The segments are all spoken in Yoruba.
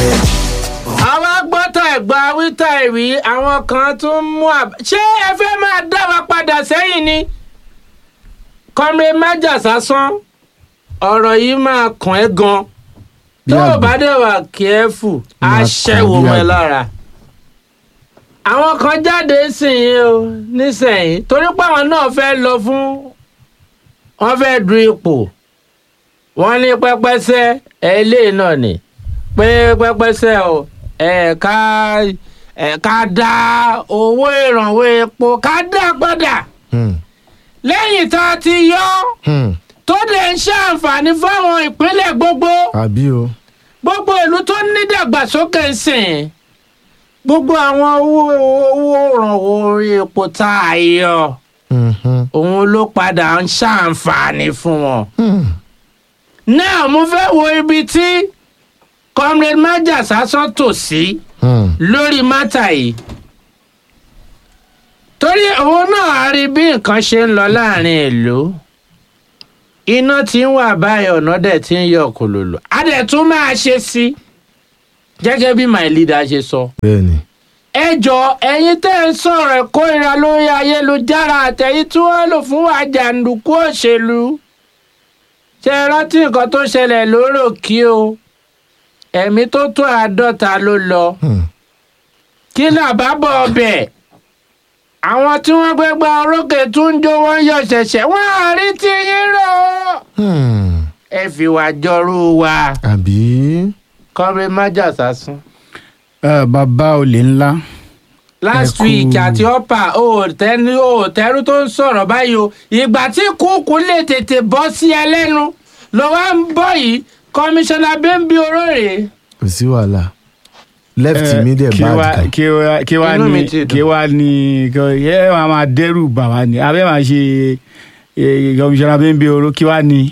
àwa gbọ́tà ẹ̀gbà wíta ìwí àwọn kan tún mú àbá. ṣé ẹ fẹ́ máa dá wa padà sẹ́yìn ni? kọ́mrẹ́ májà sásán ọ̀rọ̀ yìí máa kàn ẹ́ gan. Bí tó o àgbò. bá dẹ̀ wà kẹ́ẹ̀fù á Máa kàn ṣẹ́wó bí mọ́ ẹ àgbò. lára. àwọn kan jáde sìn o nísẹ̀yìn torí pé àwọn náà fẹ́ lọ fún wọ́n fẹ́ du ipò wọ́n ní pẹ́pẹ́sẹ́ ẹ̀ ilé náà ni pé pẹ́pẹ́sẹ́ o ẹ̀ ká ẹ̀ ká dá owó ìrànwọ́ epo ká dá padà Hmm. lẹ́yìn tá a ti yọ Hmm. tó dẹ̀ ń ṣàǹfààní fáwọn ìpínlẹ̀ gbogbo àbí o. gbogbo ìlú tó ní dàgbàsókè ń sìn gbogbo àwọn owó owó ìrànwọ́ orí epo tá a yọ Mhm. òun ló padà ń ṣàǹfààní fún wọn. Hmm. náà mo fẹ́ wo ibi tí comrade maja sásán tò sí Hmm. lórí mátà yìí torí òun náà á rí bí nǹkan ṣe ń lọ láàrin ìlú iná tí ń wà báyìí ọ̀nà dẹ̀ tí ń yọ kòlòlò á dẹ̀ tún máa ṣe sí gẹ́gẹ́ bí my leader ṣe sọ. bẹ́ẹ̀ni. ẹ jọ ẹ̀yin tẹ́ ń sọ̀rọ̀ ìkórìíra lórí ayélujára àtẹ̀yìn tí wọ́n lò fún wa jàǹdùkú òṣèlú ṣe é rántí nǹkan tó ṣẹlẹ̀ lóró kí o ẹ̀mí tó tó àádọ́ta ló lọ Hmm. kí náà bá bọ̀ ọbẹ̀ àwọn tí wọ́n gbé gba orókè tún ń jó wọ́n yọ̀ ṣẹ̀ṣẹ̀ wọ́n á rí tí yín rò ó. Hmm. ẹ fi wá jọrú wa àbí. kọ́rin májà sásún. ẹ bàbá olè ńlá last Ẹ kú- week àti ọ̀pá òòtẹ́ni òòtẹ́rú tó ń sọ̀rọ̀ báyìí o ìgbà tí kúkú lè tètè bọ́ sí ẹ lẹ́nu ló wá ń bọ̀ yìí kọmíṣánná bẹ́ńbí orórè. kò sí wàhálà. left ẹ, mi dẹ̀ kí bad wá kan. kí wá kí wá Inú mi ní ti dùn. kí wá ní kí- yẹ máa máa dẹ́rù bà wá ní abẹ́ máa ṣe kọmíṣánná bẹ́ẹ̀ bí oró kí wá ní.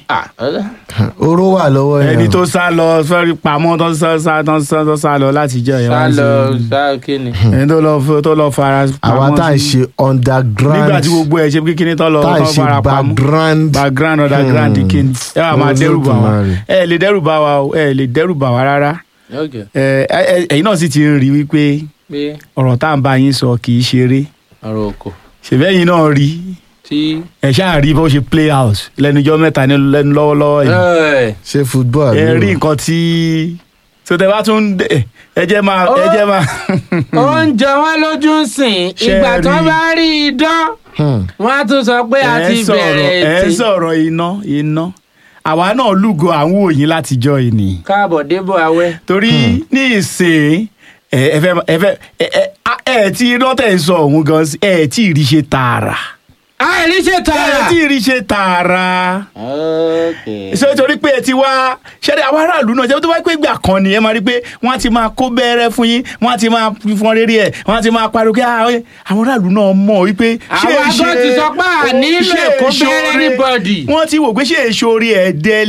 oró wà lọ́wọ́ yẹn. ẹni tó sá lọ sọ́rí pamọ́ tó sá sá tó sá tó sá lọ láti jẹ́ ẹ̀ sá wá lọ sí- sá kíni. ẹni tó lọ f- tó lọ fara àwa pamọ́ tá à ń sí- ṣe underground. nígbà tí gbogbo ẹ̀ ṣe pé kíní tó lọ tá à ń tó ṣe fara pamọ́ background. background underground Hmm. kíni ẹ wà máa dẹ́rù bà wá Olódùmarè. ẹ lè dẹ́rù bà wá o ẹ lè dẹ́rù bà wá rárá Okay. ẹ ẹ- ẹ̀yin náà sì ti rí wípé pé ọ̀rọ̀ tá à ń bá yín sọ kì í ṣeré ọ̀rọ̀ òkò ṣèbẹ́yìn náà rí tí. ẹ ṣáà rí bó ṣe play house lẹ́nujọ́ mẹ́ta ní lẹ́nu lọ́wọ́lọ́wọ́ yìí Ẹ̀, ṣe football. ẹ àbí rí o? nǹkan tí tó tẹ bá tún dé ẹ jẹ́ máa ẹ jẹ́ máa oúnjẹ wọn lójú ń sìn Ṣé ìgbà tó rí? bá rí idán Hmm. wọn á tún sọ pé a ẹ ti sọ̀rọ̀ bẹ̀rẹ̀ ẹ ètè. sọ̀rọ̀ iná iná àwa náà lúgọ àwọn òyìn látijọ́ yìí ni káàbọ̀ débò awẹ́. torí ní ìsìn ẹ ẹ fẹ́ ẹ fẹ́ ẹ ẹ ẹ tí iná tẹ̀ ń sọ òun gan sí ẹ tí ì rí ṣe tààrà àìrí ṣe ẹ tààrà. tí ì rí ṣe tààrà Okay. ṣé torí pé ẹ ti wá ṣẹ́ni àwọn aráàlú náà ṣe tó bá pé ìgbà kan ni ẹ máa rí pé wọ́n á ti máa kó bẹ́ẹ̀rẹ̀ fún yín wọ́n á ti máa fọn rere ẹ̀ wọ́n á ti máa pariwo kí "Ah, ẹ, àwọn aráàlú náà mọ̀ wípé ṣé Àwa èṣe- gan ti sọ pé à nílò ṣé èkó èṣe bẹ́ẹ̀rẹ̀ oore- anybody. wọ́n ti wò pé ṣé èso orí ẹ̀dẹ́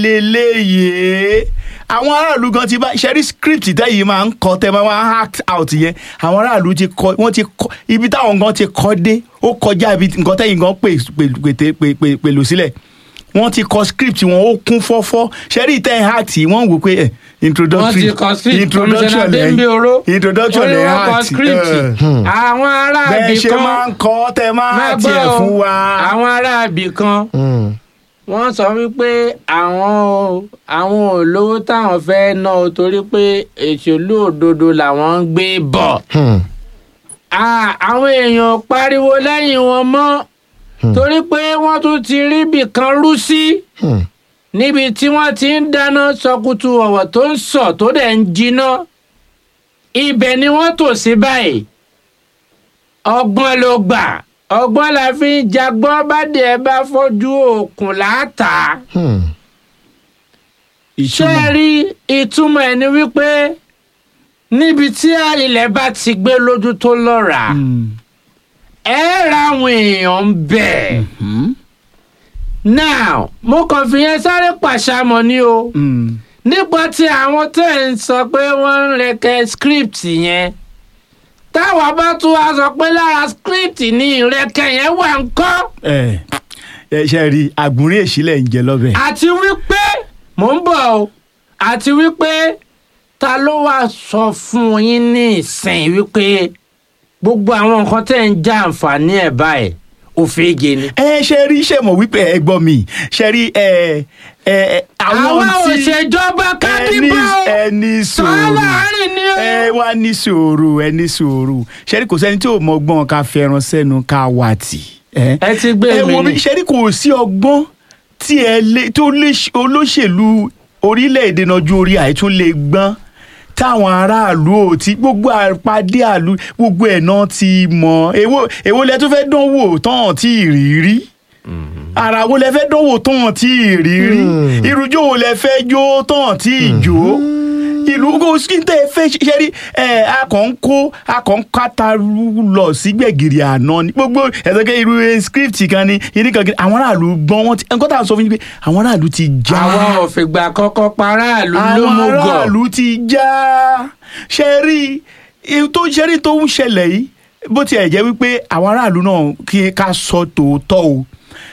leléyè àwọn aráàlú gan ti bá ṣẹ́rí script tẹ́yìn máa ń kọ tẹ́ máa wá act out yẹn àwọn aráàlú ti kọ wọ́n ti kọ ibi táwọn gan ti kọ dé ó kọjá ibi nǹkan tẹ́yìn gan pè pè- pètè- pè- pè- pèlò sílẹ̀ wọ́n ti kọ script wọn ó kún fọ́fọ́ ṣẹ́rí tẹ́ act wọ́n wò pé eh, introductory wọ́n ti kọ script introduction Commissioner lẹ́yìn Bembe Oro introduction ó ní lẹ́yìn wọ́n kọ act script eh, àwọn ará bẹ́ẹ̀ ibì ṣe máa kan ń kọ́ tẹ́ máa máa tiẹ̀ gbọ́ fún o, wa. àwọn ará ibì kan Hmm. wọ́n sọ wípé àwọn o- àwọn ò lówó táwọn fẹ́ ná o torí pé èṣèlú òdodo làwọn ń gbé bọ̀ Hmm. Ah, àwọn èèyàn pariwo lẹ́yìn wọn mọ́ torí pé wọ́n tún ti rí ibì kan rú sí Hmm. níbi tí wọ́n ti ń dáná sọkútù ọ̀wọ̀ tó ń sọ tó dẹ̀ ń jiná ibẹ̀ ni wọ́n tò sí báyìí ọgbọ́n ló gbà ọgbọ́n la fi ń jagbọ́n bá dẹ̀ bá fojú òkun láàtà Hmm. ṣé ẹ rí ìtumọ̀ ẹ̀ ni wípé níbi tí ilẹ̀ bá ti gbé lójú tó lọ́ra Mm. ẹ ra àwọn èèyàn ń bẹ̀. Hmm? now mo kàn fi yẹn sáré pàṣàmọ̀ ni o Mm. nípa tí àwọn tẹ̀ ń sọ pé wọ́n ń rẹkẹ script yẹn táwa bá tún wá sọ pé lára script ní ìrẹkẹ yẹn wà ń kọ́ ẹ ẹ ṣe rí àgbúrí èṣílẹ̀ ń jẹ lọ́bẹ̀. àti wípé mò ń bọ̀ o àti wípé ta ló wá sọ fún yín ní ìsìn wípé gbogbo àwọn nǹkan tẹ́ ń já àǹfààní ẹ̀ báyìí òfegè ni. ẹ ṣe rí ṣe mọ̀ wípé ẹ gbọ́ mi ṣe rí ẹ ẹ àwọn àwa ò tí ṣèjọba ẹni kádìbò ẹni sòrò láàrin ni ó. ẹ wá ní sòrò ẹni sòrò ṣe rí kò sẹ́ni tí ò mọ ọgbọ́n ká fẹ́ràn sẹ́nu ká wà tì. ẹ ẹ ti gbé ẹ mi wo ni. mi ṣe rí kò sí ọgbọ́n tí ẹ lé tó lé olóṣèlú orílẹ̀-èdè náà ju orí àìtún lè gbọ́n táwọn aráàlú ò tí gbogbo àpàdé àlú gbogbo ẹ̀ náà ti mọ̀ èwo èwo lẹ tó fẹ́ dánwò tán tí ì rí rí ara wo lẹ fẹ́ dánwò tán tí ì rí rí irújó wo lẹ fẹ́ jó tán tí ì jó ìlú kò sí tẹ fẹ́ ṣe rí ẹ akàn ń kó akàn ń kátàrú lọ sí gbẹ̀gìrì àná ni gbogbo ẹ̀sọ́kẹ́ irú script kan ni yìí kan kiri àwọn aráàlú gbọ́n wọn ti nǹkan tá à ń sọ fún yín pé àwọn aráàlú ti já àwa ò fìgbà kọ́kọ́ paráàlú ló àwọn mú gọ̀. aráàlú ti já ṣe rí i tó ṣe rí tó ń ṣẹlẹ̀ yìí bó tiẹ̀ jẹ́ wípé àwọn aráàlú náà kí ká sọ tòótọ́ o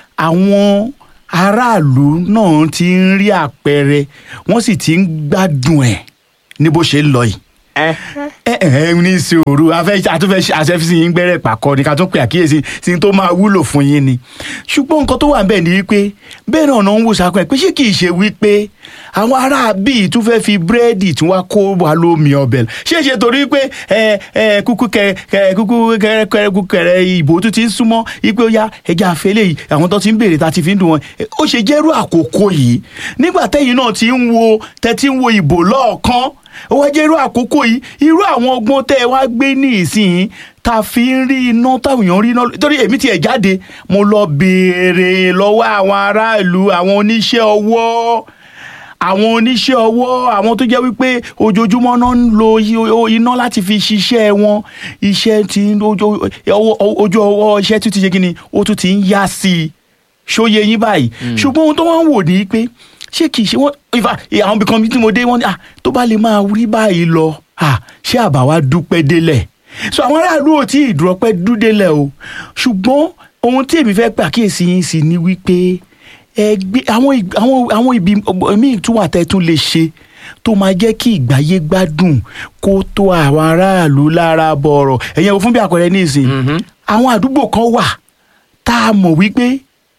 àwọn aráàlú náà ti ń rí àpẹẹrẹ wọ́n sì ti ń gbádùn ẹ̀ ní bó ṣe ń lọ yìí ẹ ẹ ẹ ní sòrò afẹ́ àtúnfẹ́ àṣẹfísì yín gbẹ́rẹ́ pàkọ́ ni ká tún pè àkíyèsí sí tó máa wúlò fún yín ni ṣùgbọ́n nǹkan tó wà ń bẹ̀ ni wípé bẹ́ẹ̀ náà náà ń wò sákọ̀ ẹ̀ pé ṣé kì í ṣe wípé àwọn ará bíi tún fẹ́ fi búrẹ́dì tí wọ́n kó wa lómi ọbẹ̀ ṣé ṣe torí pé ẹ ẹ kúkú kẹ kẹ kúkú kẹrẹ kẹrẹ kúkú kẹrẹ ìbò tún ti ń súnmọ́ wípé ó yá ẹja àfẹlẹ́ yìí àwọn tó ti ń béèrè ta ti fi ń dùn wọn ó ṣe jẹ́rú àkókò yìí nígbà tẹ́yìn náà ti ń wo tẹ́ ti ń wo ìbò lọ́ọ̀kan ó wá jẹ́ irú àkókò yìí irú àwọn ọgbọ́n tẹ́ ẹ wá gbé ní ìsìn tá a fi ń rí iná táwọn èèyàn rí iná torí èmi tiẹ̀ jáde mo lọ béèrè lọ́wọ́ àwọn aráàlú àwọn oníṣẹ́ ọwọ́ àwọn oníṣẹ́ ọwọ́ àwọn tó jẹ́ wípé ojoojúmọ́ náà ń lo i- iná láti fi ṣiṣẹ́ wọn iṣẹ́ ti ń ojú ọwọ́ ojú ọwọ́ iṣẹ́ tún ti ṣe kí ni ó tún ti ń yá sí i ṣóye yín báyìí ṣùgbọ́n ohun tó wọ́n ń wò ní pé ṣé kìí ṣe wọ́n ìfà àwọn ibì kan tí mo dé wọ́n ní ah tó bá lè máa rí báyìí lọ ah ṣé àbá wa dúpẹ́ délẹ̀ so àwọn aráàlú ò tí ì dúrọ́pẹ́ dúdélẹ̀ o ṣùgbọ́n ohun tí èmi fẹ́ pàkíyèsí yín sí ni wípé ẹgbẹ́ àwọn ì- àwọn àwọn ibi míì tún wà tẹ́ tún lè ṣe tó máa jẹ́ kí ìgbáyé gbádùn kó tó àwọn aráàlú lára bọ̀rọ̀ ẹ̀yẹn wo fún bí àpẹẹrẹ ní ìsìn àwọn àdúgbò kan wà tá a mọ̀ wípé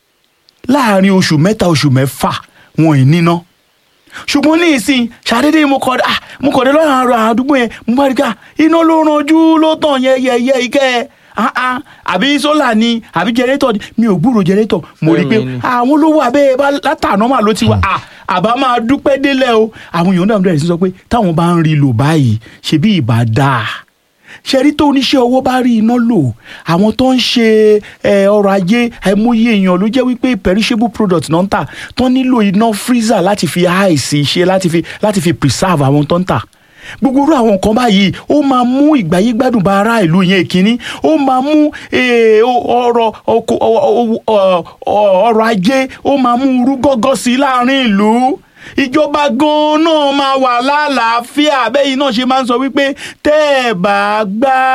láàrin oṣù mẹ́ta oṣù mẹ́fà wọn ì níná ṣùgbọ́n ní ìsìn ṣàdédé mo kọ̀ ah mo kọ̀ dé lọ́rùn àrùn àdúgbò yẹn mo bá rí ká iná ló ranjú ló tàn yẹ́yẹ́yẹ́ ikẹ́ ẹ̀ ah ah àbí sólà ni àbí jẹrẹ́tọ̀ ni mi ò gbúrò jẹrẹ́tọ̀ mo rí i pé Fẹ́mi ni. àwọn olówó abẹ́ bá látàná mà ló ti wá ah àbá máa dúpẹ́ délẹ̀ o àwọn èèyàn náà bẹ̀rẹ̀ sí sọ pé táwọn bá ń rí i lò báyìí ṣebí ìbá dáa ṣẹ́rí tó oníṣẹ́ owó bá rí iná lò àwọn tó ń ṣe ẹ, ọrọ̀ ajé àìmọye èèyàn ló jẹ́ wípé perishable product náà ń tà tó nílò iná freezer láti fi àìsí ṣe láti fi láti fi preserve àwọn tó ń tà gbogbo irú àwọn nǹkan báyìí ó máa mú ìgbáyé gbádùn bá ará ìlú yẹn ìkíní ó máa mú eh, ó- ọrọ̀ oko- ọ- ọ- ọ- ọ- ọrọ̀ ajé ó máa mú irú gọ́gọ́ sí láàrin ìlú ìjọba gan-an náà máa wà lálàáfíà bẹ́yìn náà ṣe máa ń sọ wípé tẹ́ ẹ̀ bá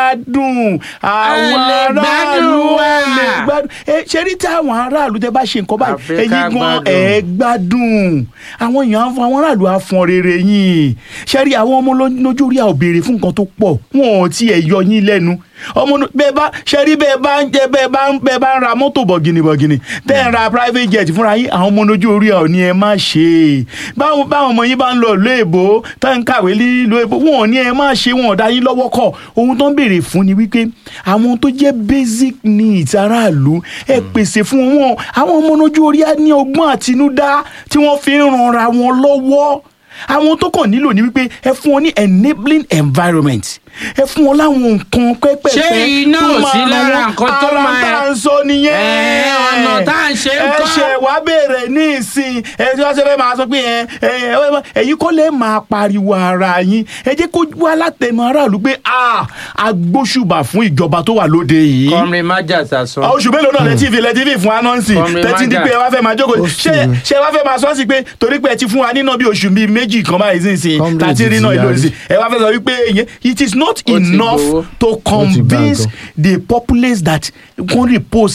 gbádùn àwọn lè aráàlú gbádùn wa. ẹ̀ lè gbádùn ẹ ṣe rí tí àwọn aráàlú tẹ́ bá ṣe nǹkan báyìí Àfi ẹ̀yin ká gan gbádùn. ẹ̀ gbádùn àwọn èèyàn á fún àwọn aráàlú á fọn rere yín ṣe rí àwọn ọmọ ló- lójú orí àwọn béèrè fún nǹkan tó pọ̀ wọn ò tiẹ̀ yọ yín lẹ́nu ọmọ nù- bẹ́ẹ̀ bá ṣe rí bẹ́ẹ̀ bá ń jẹ bẹ́ẹ̀ bá ń bẹ́ẹ̀ bá ń ra mọ́tò bọ̀gìnì bọ̀gìnì tẹ́ ẹ̀ ń ra private jet fúnra yín àwọn ọmọ lójú orí ọ̀ ni ẹ má ṣe báwọn báwọn ọmọ yín bá ń lọ ìlú èbó tá ń kàwé lílo èbó wọn ò ní ẹ má ṣe wọn ò dá yín lọ́wọ́ kọ̀ ohun tó ń béèrè fún ni wípé àwọn tó jẹ́ basic needs aráàlú ẹ pèsè fún wọn àwọn ọmọ lójú orí á ní ọgbọ́n àtinúdá tí wọ́n fi ń ranra wọn lọ́wọ́ àwọn tó kàn nílò ni wípé ẹ fún wọn ní enabling environment ẹ fún wọn láwọn nǹkan pẹ́pẹ́pẹ́ Ṣé iná tó ò máa sí ran lára wọn. nǹkan tó Ara máa- tá à ń sọ nìyẹn Ẹ, ọ̀nà tá à ń ṣe ń ẹ kọ́. ṣe wá béèrè ní ìsìn ẹ tí wọ́n ṣe fẹ́ máa sọ pé ẹ ẹ ẹ ẹ̀yin kọ́ lè máa pariwo ara yín ẹ jẹ́ kó wá látẹnu aráàlú pé a agbóṣùbà fún ìjọba tó wà lóde yìí kọrin májà sàsọ. àwọn oṣù mélòó náà lẹ tí fi lẹ tí fi fún anọ́ǹsì Kọ́mi tẹ́tí Maga. di pé ẹ wá fẹ́ máa jókòó Ó ṣé sì. ṣé ẹ wá fẹ́ máa sọ́ọ̀sì pé torí pé ẹ ti fún wa nínà bí oṣù bíi méjì kan báyìí sí ìsìn Comrade tàti rí náà ti ìlú yarí. ìsìn ẹ wá fẹ́ sọ wípé ìyẹn it is not Ó ti enough gbowó. to ti gbà convince gan. the populace that wọ́n repose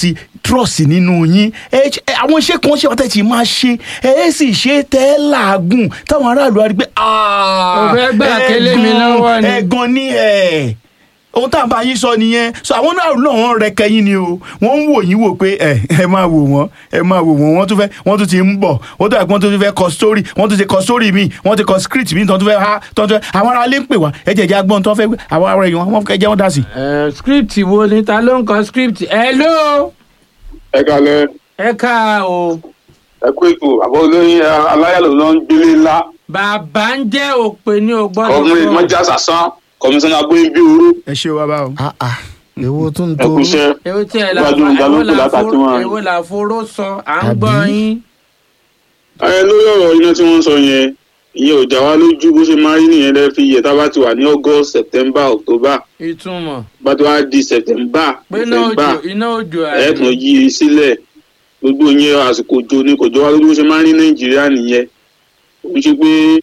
trust nínú yín ẹ ṣe- ẹ, àwọn iṣẹ́ kan ṣe wọ́n tẹ̀ tí máa ṣe ẹ ẹ sì ṣe tẹ́ ẹ làágùn táwọn aráàlú á rí pé Ó fẹ́ gbà kélé mi lọ́wọ́ ni. ẹ̀gàn ni ẹ̀ ohun tá à ń bá yín sọ nìyẹn so àwọn náà náà wọ́n rẹ kẹyìn ni o wọ́n ń wò yín wò pé ẹ ẹ máa wò wọ́n ẹ máa wò wọ́n wọ́n tún fẹ́ wọ́n tún ti ń bọ̀ wọ́n tún wọ́n tún fẹ́ kọ story wọ́n tún ti kọ story mi wọ́n ti kọ script mi tó tún fẹ́ ha tó tún fẹ́ àwọn ará ilé ń pè wá ẹ jẹ́ ẹ̀jẹ̀ agbọ́n tó fẹ́ àwọn ará èèyàn wọ́n fẹ́ jẹ́ wọ́n dà sí. Ẹ, script wo ni ta ló ń kọ script hello ẹ kalẹ ẹ ká o ẹ kú ètò àbọ olóyin aláyàlò ló ń gbélé ńlá bàbá ń jẹ́ òpè ní o gbọ́dọ̀ kọmírin sọ. mọjà sàsán kọmíṣánná agbóyin bí oró ẹ ṣe wa báwo. Ah, ah. èwo tún ń ẹ tó kú iṣẹ́ èwo tí ẹ là Gbádùn èwo ìdálókè là látàkì fo- wọn. èwo là foró sọ à ń Àbí? gbọ́ yín. ẹ lórí ọ̀rọ̀ iná tí wọ́n ń sọ yẹn ìyẹn ò já wa lójú bó ṣe máa rí nìyẹn lẹ fi yẹ tá a bá ti wà ní august september october ìtumọ̀ bá ti wá di september pé iná november òjò iná òjò ẹ tún yí i sílẹ̀ gbogbo yẹn àsìkò òjò ni kò jọ wá lójú bó ṣe máa rí nàìjíríà nìyẹn ó ń ṣe pé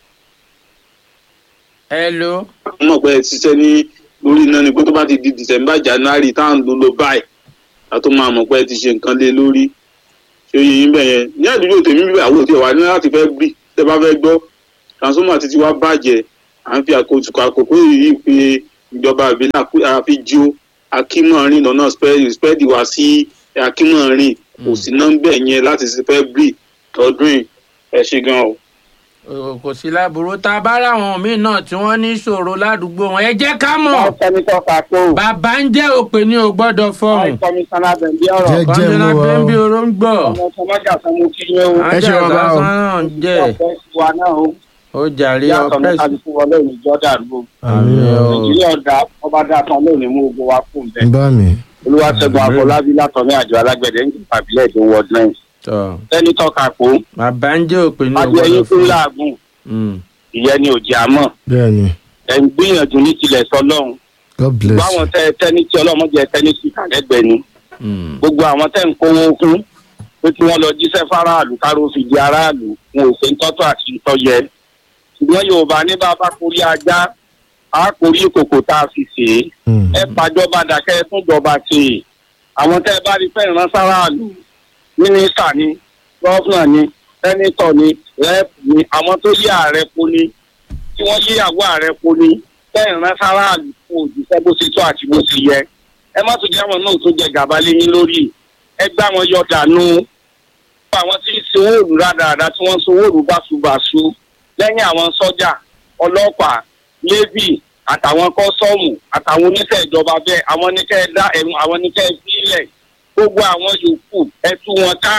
hello wọ́n mọ̀ pé ẹ ti ṣiṣẹ́ ní lórí iná ni pé tó bá ti di december january tá à ń lò lọ báyìí a tó máa mọ̀ pé ẹ ti ṣe nǹkan lé lórí ṣé oyè yín bẹ̀ yẹn ní àdúgbò tèmi bíbẹ̀ àwọn òde wà ní láti fẹ́ gbì tẹ́ bá fẹ́ gbọ́ transformer ti ti wá bàjẹ́ à ń fi àkóso àkókò yìí pé ìjọba ìbílẹ̀ àkú- àfi jí akímọ̀rin lọ́nà spẹ́ẹ̀dì wá sí akímọ̀rin kò sí nọ́mbẹ̀ yẹn láti ṣe fẹ́ gbì ọdún yìí ẹ ṣe gan o. O- kò sí láburú tá a bá ráwọn míì náà tí wọ́n ní ìṣòro ládùúgbò wọn ẹ jẹ́ ká mọ̀ sẹ́nitọ́ Kakó bàbá ń jẹ́ òpè ní o gbọ́dọ̀ fọhùn kọmíṣánná bẹ̀ndí ọ̀rọ̀ Jẹ́- kọ́ńdínà mo wà bẹ́ẹ̀ bí o. oró ń gbọ́ ọmọ sọmọjà fún mo kí yín o Ẹ ṣe bàbá o. náà ń jẹ́ ọ̀pẹ́ sí wa náà o ó jàre yàtọ̀ ní ọpẹ́ sí. kálukú wọlé òní jọ́dá àdúgbò àmì o nàìjíríà ọ̀dà ọba dá tán lónìí mú ogun wa fún bẹ́ẹ̀ ń bá mi. olúwaṣẹ́gun afọlábí látọ̀ ní àjọ alágbẹ̀dẹ ń jìpá ìbílẹ̀ èdè ward nine tọ́ sẹ́nitọ́ Kakó bàbá ń jẹ́ òpè ní o adìẹ gbọ́dọ̀ yín fún fọhùn. láàgùn Mm. ìyẹn ni òjì àmọ́ bẹ́ẹ̀ ni ẹ̀ ń gbìyànjú ní tilẹ̀ sọlọ́run god bless báwọn you. tẹ tẹni tí ọlọ́mọdé tẹni sí kàlẹ́gbẹ̀ẹ́ ni Mm. gbogbo àwọn tẹ́ ń kówó fún pé kí wọ́n lọ jíṣẹ́ fáráàlú káró fi di aráàlú wọn ò ṣe ń tọ́tọ́ àti ìtọ́ yẹ. ṣùgbọ́n yorùbá ní bá a bá korí ajá a korí kòkò tá a fi ṣe é. Mm. ẹ pàjọba dàkẹ́ ẹ tún jọba ṣe é. àwọn tẹ́ ẹ bá rí fẹ́ ìran sáráàlú mínísítà ni gọ́fúnà ni sẹ́nítọ̀ ni rẹ́ẹ̀pù ni àwọn tó yí ààrẹ po ni tí wọ́n yí àgọ́ ààrẹ po ni fẹ́ ìran sáráàlú fún òjíṣẹ́ bó ṣe tó àti bó ṣe yẹ ẹ má tún jẹ́ àwọn náà tó jẹ gàba léyìn lórí ẹ gbá wọn yọ dànù àwọn tí ń sanwó òòlù rádaràda tí wọ́n ń sanwó òòlù báṣubàṣu lẹ́yìn àwọn sọ́jà ọlọ́pàá navy àtàwọn kọ́sọ́ọ̀mù àtàwọn oníṣẹ́ ìjọba bẹ́ẹ̀ àwọn oníṣẹ́ dá ẹ̀rù àwọn oníṣẹ́ ìpínlẹ̀ gbogbo àwọn yòókù ẹ tú wọn ká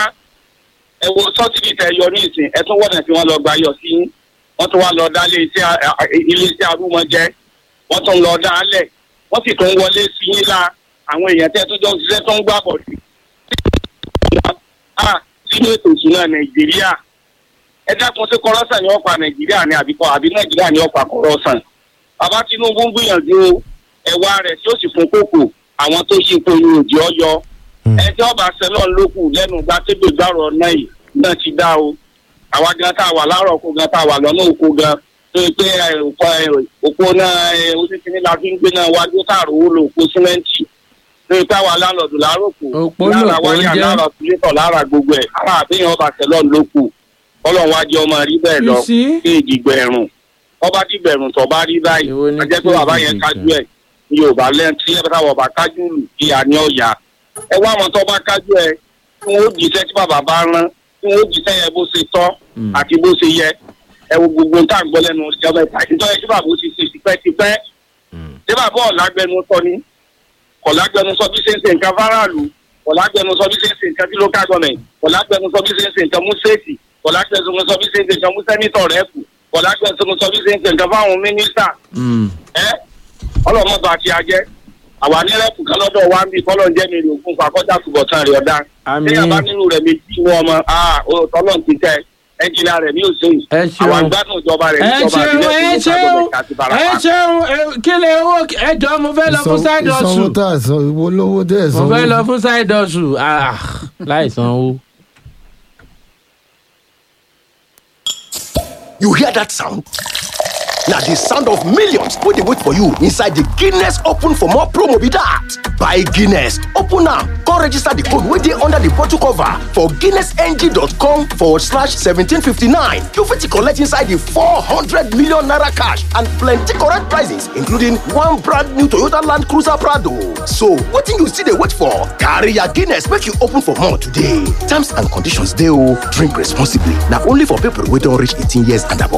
ẹ wo sọ́tìrì tẹ yọ ní ìsìn ẹ tún wọ̀nà tí wọ́n lọ gba yọ sí wọ́n tún wá lọ dá ilé iṣẹ́ a- a- ilé iṣẹ́ arúmọjẹ wọ́n tún lọ dá alẹ̀ wọ́n sì tún wọlé sí yín la àwọn èèyàn tẹ́ tó jọ ń ṣiṣẹ́ tó ń gbà bọ̀ sí. a sínú ètò ìṣúná nàìjíríà ẹ dákun sí kọ́rọ́sàn ní ọ̀pá nàìjíríà ní àbíkọ́ àbí nàìjíríà ní ọ̀pá kọ́rọ́sàn. bàbá tinubu ń gbìyànjú ẹ̀wà rẹ̀ tí ó sì fún kókò àwọn tó yí ipò ní òjì ọyọ Mm. ẹjọ́ ọba sẹ́lọ̀n lókù lẹ́nu gba tébè gbàrọ̀ náà yìí náà ti dá o àwa gan tá a wà láàárọ̀ oko gan tá a wà lọ́nà oko gan tó yẹ pé ẹ, òpó ẹ, òpó náà ẹ, oníkíní la fi ń gbé náà wájú táàrò owó lo òpó símẹ́ǹtì tó yẹ pé àwa láńlọ́ọ̀dù láàárọ̀kù Òpó lára lòpó wáyà jẹ́. lára tìlétọ̀ lára gbogbo ẹ̀ ara àbíyàn ọba sẹ́lọ̀n lókù ọlọ́run wájú ọmọ rí bẹ́ẹ̀ lọ You see? sí ìdìgbẹ̀rùn ọba dìgbẹ̀rùn tó bá rí báyìí Èwo ni ajẹ́ pé kí bàbá ìdìgbẹ̀rùn? yẹn kájú ẹ̀ ní yorùbá lẹ́yìn tí ẹ bá táwọn ọba kájú lù kí a ní ọ̀yà ẹ wá àwọn tó bá kájú ẹ tí wọn ó jíṣẹ́ tí bàbá bá rán tí wọn ó jíṣẹ́ yẹn bó ṣe tọ́ Mm. àti bó ṣe yẹ ẹ wo gbogbo tá à ń gbọ́ lẹ́nu ìjọba ìta ìtọ́ yẹ kí bàbá ó ti ṣe tipẹ́tipẹ́ Mm. tí bàbá ọ̀làgbẹnu sọ ni ọ̀làgbẹnu sọ bí ṣe ń ṣe nǹkan fáráàlú ọ̀làgbẹnu sọ bí ṣe ń ṣe nǹkan tí local government ọ̀làgbẹnu sọ bí ṣe ń ṣe nǹkan mú state ọ̀làgbẹnu sọ bí ṣe ń ṣe nǹkan mú senator rẹ̀ kù ọ̀làgbẹnu sọ bí ṣe ń ṣe nǹkan fáwọn minister Mm. ẹ ọlọmọdé àti ajẹ àwa ní rẹpù kan lọ́dọ̀ wa ń bí kọlọ ń jẹ mi rè ògùn fàkọjá túbọ̀tán rẹ̀ ọ̀dá àmì téèyàn bá nínú rẹ̀ méjì wọn ọmọ tọ́lọ̀ ti tẹ ẹnjìnlá rẹ̀ ní òṣèlú ẹ àwọn ṣeun gbádùn ìjọba rẹ̀ ẹ níjọba ṣeun ẹ àbílẹ̀ tó ṣeun ló ká àti ẹ barapa. ṣeun ẹ- kí lè owó ẹjọ mo fẹ́ lọ fún Ìsan- side ìsanwó hustle tá a san ìwo lówó dé mo ìsanwó. fẹ́ lọ fún side hustle ah láì sanwó. You hear that sound? na the sound of millions wey dey wait for you inside the Guinness Open for More promo be that. Buy Guinness, open am, come register the code wey dey under the bottle cover for guinnessng.com forward slash 1759. You fit collect inside the 400 million naira cash and plenty correct prizes including one brand new Toyota Land Cruiser Prado. So wetin you still dey wait for? Carry your Guinness make you open for more today. Terms and conditions dey o. Drink responsibly. Na only for people wey don reach 18 years and above.